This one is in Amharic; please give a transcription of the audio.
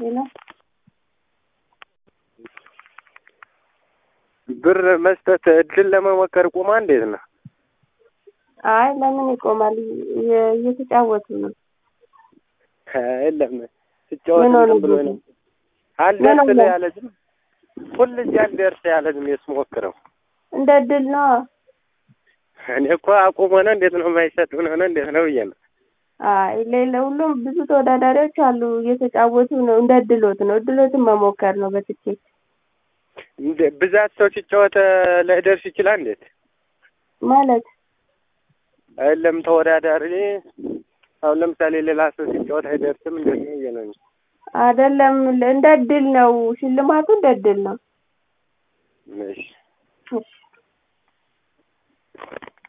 ሌላ ብር መስጠት እድል ለመሞከር ቁማ እንዴት ነው? አይ ለምን ይቆማል? እየ- እየተጫወቱ ነው። የለም ስጫወት ምን ሆነ እንትን ብሎ ግን? ነው አልደርስ ምን ሆነ? ያለ ዝም ሁልጊዜ አልደርስ ያለ ዝም ስሞክረው እንደ እድል ነው። እኔ እኮ አቁሞ ነው እንዴት ነው የማይሰጥ ምን ሆነ እንዴት ነው ብዬ ነው። አይ ሌላ ሁሉም ብዙ ተወዳዳሪዎች አሉ እየተጫወቱ ነው። እንደ እድሎት ነው። እድሎትን መሞከር ነው በትኬት እንደ ብዛት ሰው ሲጫወት ላይደርስ ይችላል እንዴት? ማለት አይደለም ተወዳዳሪ አሁን ለምሳሌ ሌላ ሰው ሲጫወት አይደርስም እንዴት ነው ብዬ ነው እንጂ። አይደለም እንደ እድል ነው። ሽልማቱ እንደ እድል ነው። እሺ እሺ